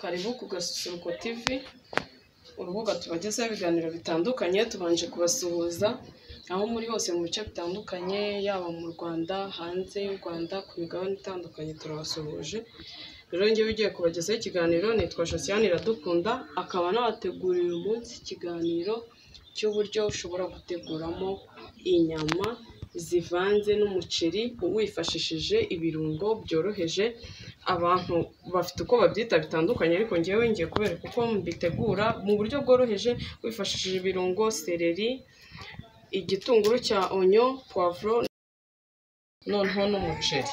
Karibu ku Gasusuruko TV, urubuga tubagezaho ibiganiro bitandukanye, tubanje kubasuhuza aho muri hose mu bice bitandukanye, yaba mu Rwanda, hanze y'u Rwanda, ku migabane itandukanye turabasuhuje, rero njyewe ugiye kubagezaho ikiganiro nitwa Josiane Iradukunda, akaba anabategurira umunsi ikiganiro cy'uburyo ushobora guteguramo inyama zivanze n'umuceri wifashishije ibirungo byoroheje, abantu bafite uko babyita bitandukanye ariko njyewe ngiye kubereka uko mbitegura mu buryo bworoheje wifashishije ibirungo, sereri, igitunguru cya onyo, puwavuro noneho n'umuceri.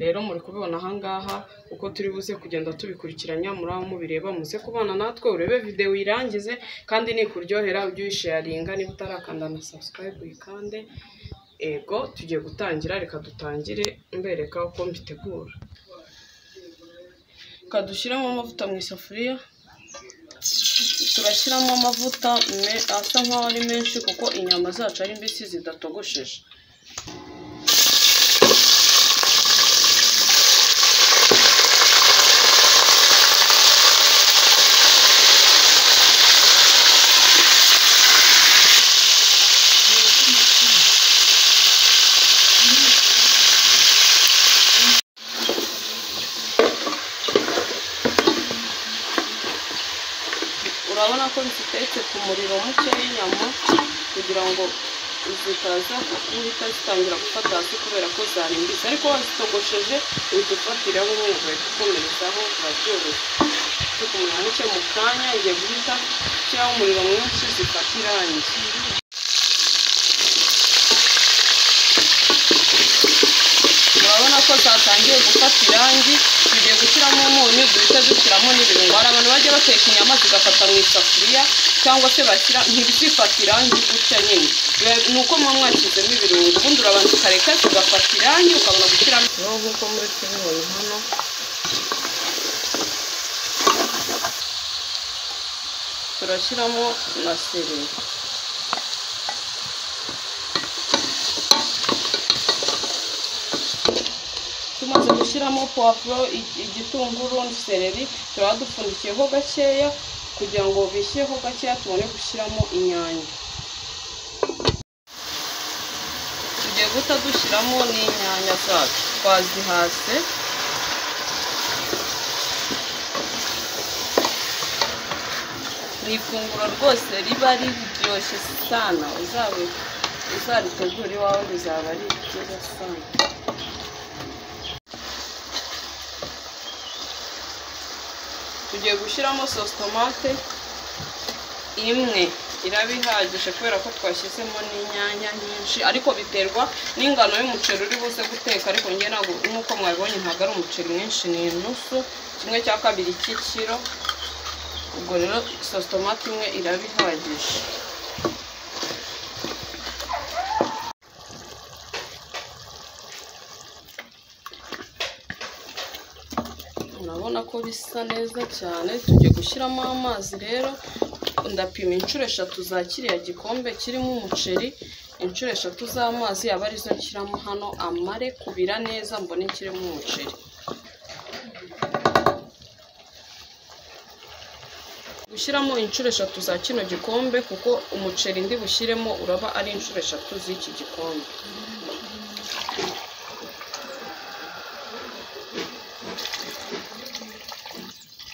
Rero muri kubibona aha ngaha uko turi buze kugenda tubikurikiranya, muri aho mubireba muze kubana natwe urebe videwo uyirangize kandi nikuryohera ujye uyisharinga, niba utarakanda na subscribe uyikande, ego tugiye gutangira, reka dutangire mbereka uko mbitegura. Reka dushyiremo amavuta mu isafuriya, turashyiramo amavuta me- asa nk'aho ari menshi kuko inyama zacu ari mbisi zidatogosheje. urabona ko zitetse ku muriro muke w'inyama kugira ngo zitaza guhita zitangira gufata hasi kubera ko zarimbitse ariko wazitogosheje uhita ufatiraho umwe ugahita ukomerezaho urabyoroshye ufite umuriro muke mu kanya igihe guhita ushyiraho umuriro mwinshi zifata irangi urabona ko zatangiye gufata irangi tugiye gushyiramo umunyu duhita dushyiramo n'ibirungo hari abantu bajya bateka inyama zigafata mu isafuriya cyangwa se bashyira ntibizifate irangi gutya nyine Biba- ni uko muba mwashyizemo ibirungo ubundi urabanza ukareka zigafata irangi ukabona gushyiramo rero nk'uko muri kubibona hano turashyiramo na sereri tumaze gushyiramo puwavuro, ig- igitunguru, sereri turaba dupfundikiyeho gakeya kugira ngo bishyeho gakeya tubone gushyiramo inyanya tugiye guhita dushyiramo n'inyanya zacu twazihase ni ifunguro rwose riba riryoshye sana uzabe uzaritegura iwawe bizaba ari byiza sana tugiye gushyiramo sositomate imwe iraba ihagije kubera ko twashyizemo n'inyanya nyinshi ariko biterwa n'ingano y'umuceri uri buze guteka ariko njye ntabwo nk'uko mwabibonye ntabwo ari umuceri mwinshi ni inusu kimwe cya kabiri cy'ikiro ubwo rero sositomate imwe iraba ihagije urabona ko bisa neza cyane tugiye gushyiramo amazi rero ndapima inshuro eshatu za kiriya gikombe kirimo umuceri inshuro eshatu z'amazi aba arizo nshyiramo hano amare kubira neza mbone kirimo umuceri gushyiramo inshuro eshatu za kino gikombe kuko umuceri ndi bushyiremo uraba ari inshuro eshatu z'iki gikombe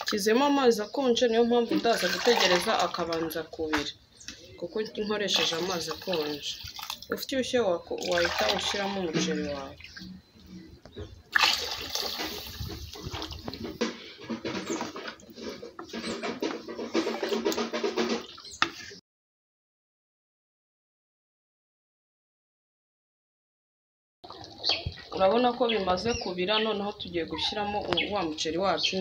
nshyizemo amazi akonje niyo mpamvu ndaza gutegereza akabanza kubira kuko nkoresheje amazi akonje ufite ibishyuhe wako- wahita ushyiramo umuceri wawe urabona ko bimaze kubira noneho tugiye gushyiramo wa muceri wacu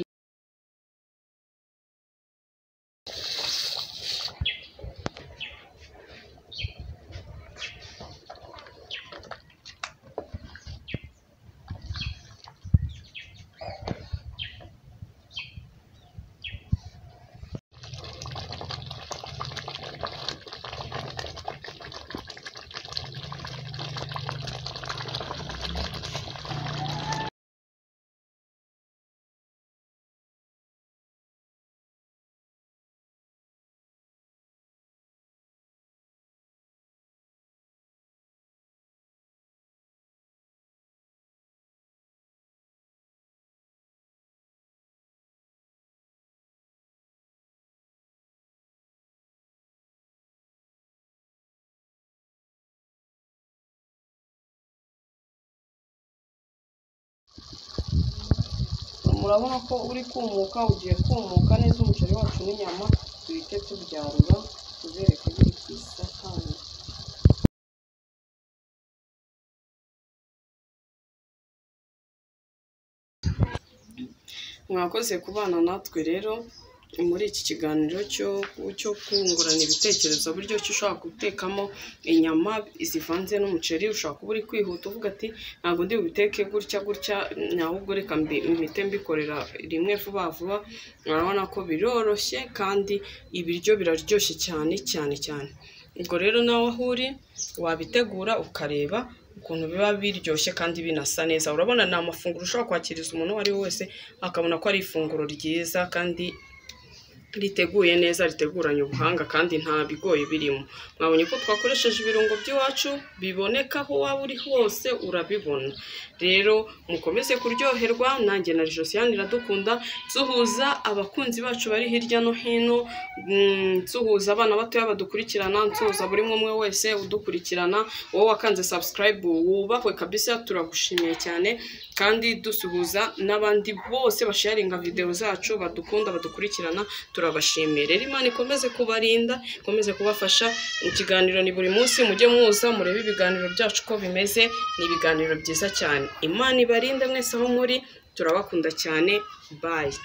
murabona ko uri kumuka ugiye kumuka neza umuceri wacu n'inyama duhite tubyarura tubereke biri ku isahani mwakoze kubana natwe rero muri iki kiganiro cyo cyo kungurana ibitekerezo buryo ki ushobora gutekamo inyama zivanze n'umuceri ushobora kuba uri kwihuta uvuga ati ntabwo ndi bubiteke gutya gutya ahubwo reka mbi- mpite mbikorera rimwe vuba vuba urabona ko biroroshye kandi ibiryo biraryoshye cyane cyane cyane ubwo rero nawe aho uri wabitegura ukareba ukuntu biba biryoshye kandi binasa neza urabona ni amafunguro ushobora kwakiriza umuntu uwo ari we wese akabona ko ari ifunguro ryiza kandi riteguye neza riteguranye ubuhanga kandi nta bigoye birimo mwabonye ko twakoresheje ibirungo by'iwacu biboneka aho waba uri hose urabibona rero mukomeze kuryoherwa nanjye na josiane iradukunda nsuhuza abakunzi bacu bari hirya no hino mm, nsuhuza abana batoya badukurikirana nsuhuza buri umwe umwe wese udukurikirana wowe wakanze subscribe wubahwe kabisa turagushimiye cyane kandi dusuhuza n'abandi bose basharinga videwo zacu badukunda badukurikirana turabashimiye rero imana ikomeze kubarinda ikomeze kubafasha ikiganiro ni buri munsi mujye muza murebe ibiganiro byacu uko bimeze ni ibiganiro byiza cyane imana ibarinde mwese aho muri turabakunda cyane bayi